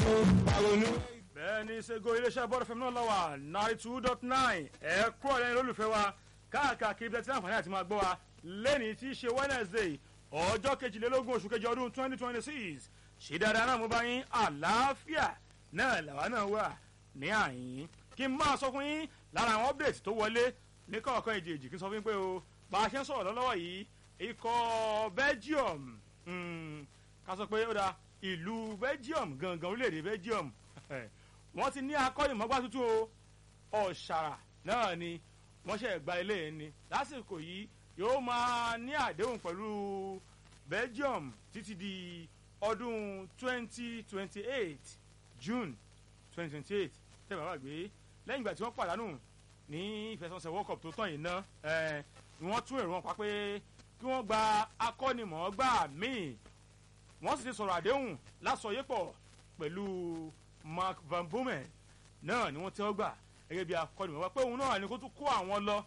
àrònú. bẹ́ẹ̀ ni ṣègo iléeṣẹ́ bọ́ọ̀lù fẹ́mi náà lọ́wọ́ ninety two dot nine ẹ kúrò lẹ́yìn olólùfẹ́ wa káàkiri bẹ́ẹ̀ tí láǹfààní àti máa gbọ́ wa lẹ́ni tí í ṣe wednesday ọjọ́ kejìlélógún oṣù kejì ọdún twenty twenty six ṣe dáadáa náà mo bá yín àlàáfíà náà làwa náà wà ní àyín kí n máa sọ fún yín lára àwọn update tó wọlé ní kọ̀ọ̀kan èjèèjì kí n sọ fún yín pé o bá a ṣe ń sọ̀rọ̀ lọ́wọ́ yìí ikọ̀ belgium mm, ká sọ pé ó da ìlú belgium gangan orílẹ̀-èdè belgium wọ́n ti ní akọ́nìmọ́gbá tuntun o ọ̀ṣàrà náà ni wọ́n ṣe gba ilé yẹn ni lásìkò yìí yóò máa ní àdéhùn pẹ̀lú belgium títí di ọdún twenty twenty eight june twenty twenty eight tẹ́ bàbá gbé lẹ́yìn ìgbà tí wọ́n pàdánù ní ìfẹsọ̀nsẹ̀ world cup tó tán yìí ná ni wọ́n tún èrò wọn pa pé kí wọ́n gba akọ́nìmọ̀ọ́gbà míì wọ́n sì ti sọ̀rọ̀ àdéhùn lásọyépọ̀ pẹ̀lú mark van bomen náà ni wọ́n tẹ́ ọ gbà gẹ́gẹ́ bí akọ́nìmọ̀ọ́gbà pé òun náà ni kó tún kó àwọn lọ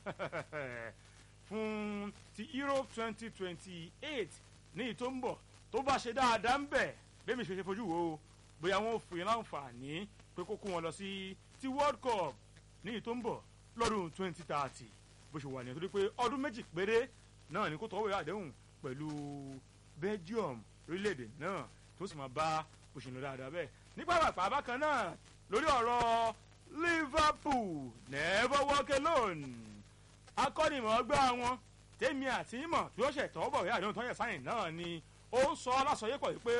fún ti europe twenty twenty eight ní ìtò ń bọ̀ tó bá ṣe dáadáa ń bẹ̀ bẹ́ẹ̀ mi ṣe ṣe fojú wo o bóyá wọn ò fún yín láǹfààní pé kó kó wọn lọ sí ti world cup ní ìtò ń bọ̀ lọ́dún twenty thirty bó ṣe wà ní nítorí pé ọdún méjì péré náà ni kó tọwọ́ ìwé àdéhùn pẹ̀lú belgium orílẹ̀-èdè náà tó sì máa bá òṣèlú dáadáa bẹ́ẹ̀ nípa pàpà bákan náà lórí ọ̀rọ̀ liverpool never walk alone akọ́nìmọ̀ọ́gbá wọn tèmi àti ìmọ̀ tí ó ṣètò bọ̀ ìwé àdéhùn tó yẹ sáyìn náà ni ó ń sọ lásọyépọ̀ yìí pé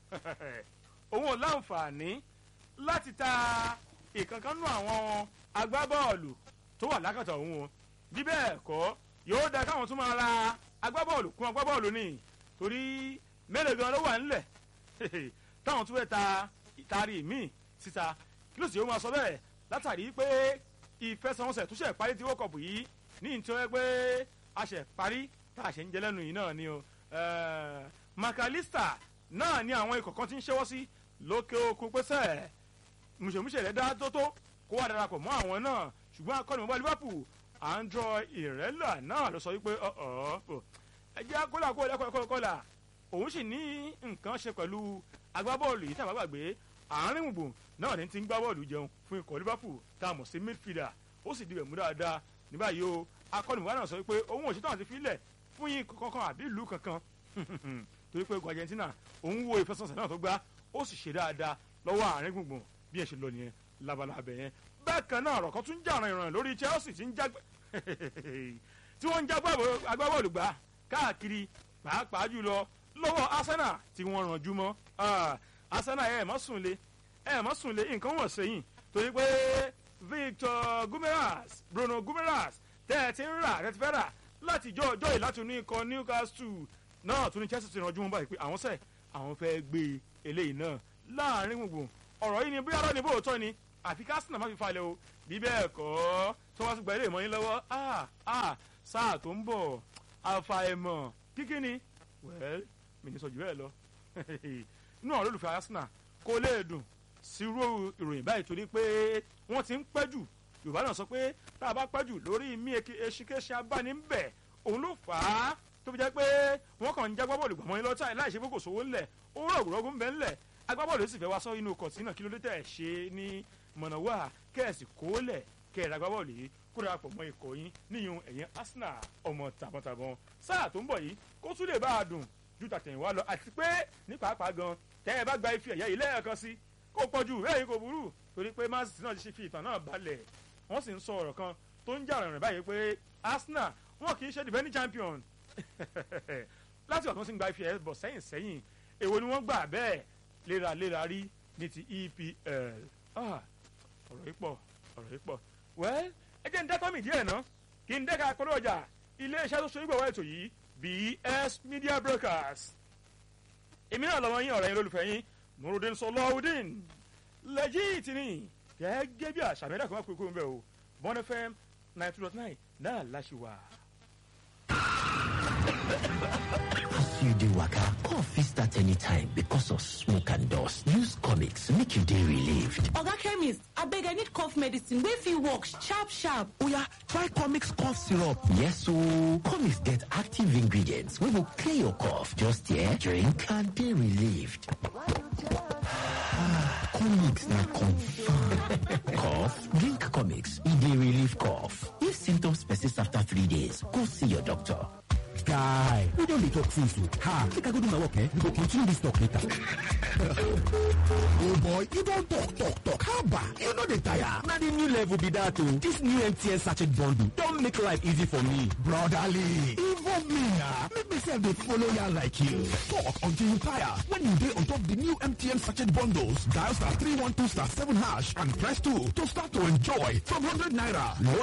òun ò láǹfààní láti ta ìkankanú àwọn agbábọ́ọ̀lù tó wà lákàtà òun o bí bẹ́ẹ̀ kọ́ yóò da káwọn tún máa ra agbábọ́ọ̀lù kún agbábọ́ọ̀lù ni torí mélòó gan ló wà ńlẹ̀ táwọn tún fẹ́ ta ìtaari míì síta kí ló sì yóò máa sọ bẹ́ẹ̀ látàrí pé ìfẹsẹ̀wọnsẹ̀ tó ṣe parí tí wọ́n kọ̀ọ̀bù yìí ní ìtọ́ ẹ pé a ṣe parí tá a ṣe ń jẹ lẹ́nu yìí náà ni o makalista náà ni àwọn ikọ̀ kan ti ń ṣẹ́wọ́ sí lókè okun pẹ́sẹ́ mùsèmùsè rẹ̀ dá tó tó kó wà darapọ̀ mọ́ àwọn náà ṣùgbọ́n akọ́nìmọ̀bá liverpool andro ìrẹ́là náà ló sọ wípé ọ̀ọ́ ẹjẹ́ akọ́là kó lẹ́kọ̀ọ́ kọ́là òun sì ní nǹkan ṣe pẹ̀lú agbábọ́ọ̀lù yìí tàbá gbàgbé àárín gbùngbùn náà ní ti ń gbá bọ́ọ̀lù jẹun fún ikọ̀ liverpool tá a mọ̀ sí midfielder ó sì dibẹ̀ mú dáadáa ní báyìí o akọ́nìmọ̀bá náà sọ wípé òun ò ṣetán àti filẹ̀ fún yín kankan àbí ìlú kankan torí pé ikọ̀ argentina òun wo ìfẹsọ̀nsẹ̀ náà tó gbá ó sì ṣe dáadáa lọ́wọ́ àárín gbùngbùn bí ẹ ṣe lọ nìyẹn labalábẹ yẹn bákan náà ọ̀rọ̀ kan tún jà ràn ìràn lórí chelsea tí ń já tí wọ́n ń já agbábọ́ọ̀lù gbà káàkiri pàápàá jùlọ lọ́wọ́ arsenal tí wọ́n rànjú mọ́ arsenal ẹ̀ mọ́ sùn lé ẹ̀ mọ́ sùn lé nǹkan wọ̀n sẹ́yìn torí pé victor gumeras bruno gumeras tẹ́ ẹ ti ń rà ẹ ti fẹ́ rà láti jọ ọjọ́ yìí láti ní ikọ̀ newcastle náà tún ní chelsea ti rànjú mọ́ báyìí pé àwọn sẹ́ àwọn fẹ́ gbé eléyìí náà láàrin gbùngbùn ọ̀rọ̀ yìí ni bóyá lọ́ni bó tọ́ ni àfi kásínà má fi falẹ̀ o bí bẹ́ẹ̀ kọ́ tó wá sí gba ilé ìmọ̀ yín lọ́wọ́ ah ah sáà tó ń bọ̀ àfàìmọ̀ kíkí ni wẹ́ẹ́ mi ní sọ jù bẹ́ẹ̀ lọ inú àwọn olólùfẹ́ arsenal kò lè dùn sírú ìròyìn báyìí torí pé wọ́n ti ń pẹ́ jù yorùbá náà sọ pé tá a bá pẹ́ jù lórí mí eṣinkéṣin abáni ń bẹ̀ òun ló fà á tó fi jẹ́ pé wọ́n kàn ń jágbá bọ́ọ̀lù gbàmọ́ yín lọ́tà láì ṣe pé kò sówó ńlẹ̀ owó rọ̀gùrọ̀gùn ń bẹ ńlẹ̀ agbábọ́ọ̀lù sì fẹ́ wá sọ inú kọ̀tì náà kí ló dé tẹ̀ ṣe ní mọ̀nàwá kẹ́ẹ̀sì kólẹ̀ kẹ́ẹ̀rẹ́ agbábọ́ọ̀lù yìí kó darapọ̀ mọ́ ikọ̀ yín níyun ẹ̀yìn arsenal ọmọ tàbọ̀tàbọ̀n sáà tó ń bọ̀ yìí kó tún lè bá a dùn ju tàtẹ̀yìnwá lọ àti pé ní pàápàá gan tẹ́ ẹ bá gba ife ẹ̀yẹ yìí lẹ́ẹ̀kan sí kó pọ̀ jù bẹ́ẹ̀ kò burú torí pé man city náà ti ṣe fi ìtàn náà balẹ̀ wọ́n sì ń sọ ọ̀rọ̀ kan tó ń jà rìnrìn báyìí pé arsenal wọn kì í ṣe defending champion láti ọ̀tún sí ń gba ife ẹ̀yẹ bọ̀ sẹ́yìn sẹ́yìn èwo ni wọ́n gbà bẹ́ẹ̀ léraléra rí ní ti epl ọ̀rọ̀ yìí pọ̀ ọ̀rọ̀ yìí pọ̀ wẹ́ẹ́ ẹ jẹ́ ń dẹ́tọ́ mi díẹ̀ ná kí n dẹ́ka polówó ọjà iléeṣẹ́ tó so ìgbọ̀wọ́ ètò yìí bs media brokers èmi náà lọ́wọ́ yín ọ̀rẹ́ yín lólùfẹ́ yín nurudin sọlọ́ọ̀dín lẹ́jìtì ni gẹ́gẹ́ bí àṣà mẹ́ta kan wá kúrò ń bẹ̀ o bọ́n fm nine two dot nine náà láṣì wà. As you dey waka, cough fit start anytime because of smoke and dust. Use comics make you dey relieved. Oga chemist, abeg I need cough medicine wey fit work sharp sharp. Oya, try comics cough syrup. Yes ooo, comics get active ingredients wey go clear your cough. Just here, drink and dey relieved. comics na confirm. cough? Drink comics. E dey relieve cough. If symptoms persist after three days, go see your doctor. Guy, we don dey talk since o. Ha, make I go do my work eh? We go continue this talk later. oh boy, you don talk talk talk. Haba, you no dey tire. Na the new level be that o. This new MTN sachet bundle don make life easy for me. Brotherly, involve me na. Make me sef dey follow ya like you. Talk until you tire. When you dey on top the new MTN sachet bundles, dial star 312 star 7 hash and press 2 to start to enjoy from 100 naira.